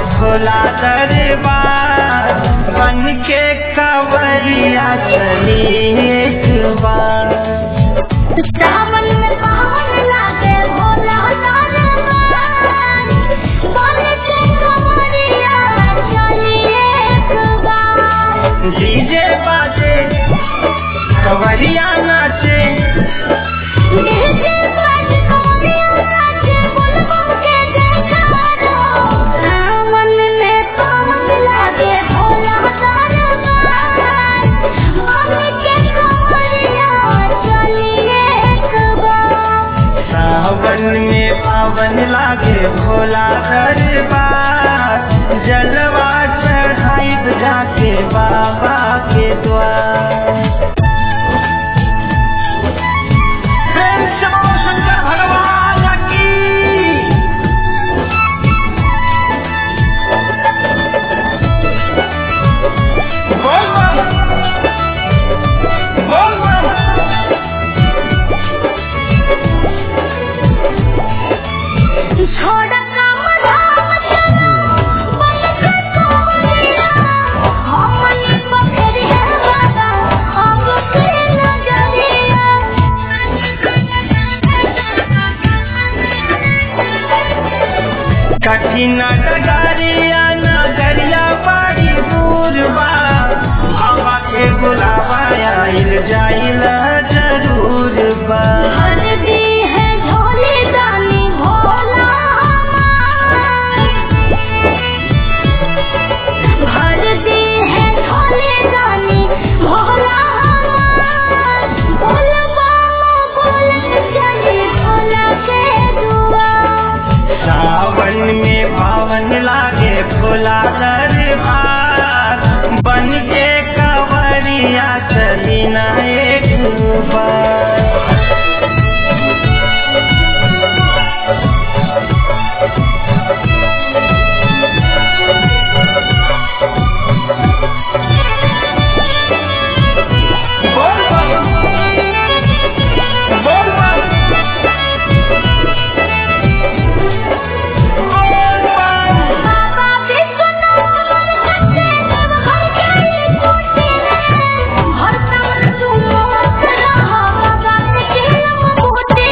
भोला दरबार बन के कवरिया चली एक बार सावन में पावन लागे भोला दरबार बन के कमरिया चली एक बार डीजे बाजे कवरिया नाचे डीजे बज कमरिया नाचे बुलबुल के जयकारो सावन में पावन लागे भोला दरबार बन के कमरिया चली एक बार सावन में पावन लागे भोला दरबार जलवा चढ़ाई जाके बाबा के द्वार प्रेम से बोलो शंकर भगवान की बोल बम बोल बम छोड़ काम धाम चलो बन के कमरिया हमन पकड़ है बाबा अब के नजरिया कठिन डगरिया नगरिया बड़ी दूर बा हवा के बुलावा आइल जाइल जरूर बा भर दी है झोली दानी भोला भर दी है झोली दानी भोला बोल बाबा बोल चली भोला के दुआ सावन में पावन लागे भोला दरबार बन के कवरिया चली ना एक बार बोल बम बोल बम बोल बम बाबा विश्वनाथ कटे सब घर के टूटे हर तमन तुम मत रहा बाबा के केलम बूटे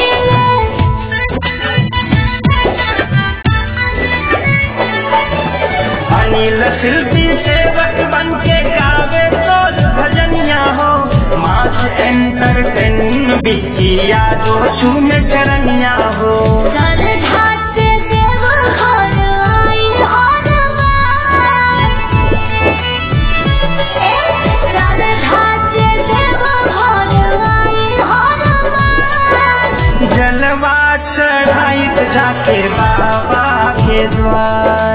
अनिल शिल्पी सेवक बन के गावे तो भजनिया हो मास एंटरटेन बिकिया जो चूम चरनिया हो सर ढाटे देव घर आई हर बार सर ढाटे देव घर आई हर बार जलवा चढ़ाई जाके बाबा के द्वार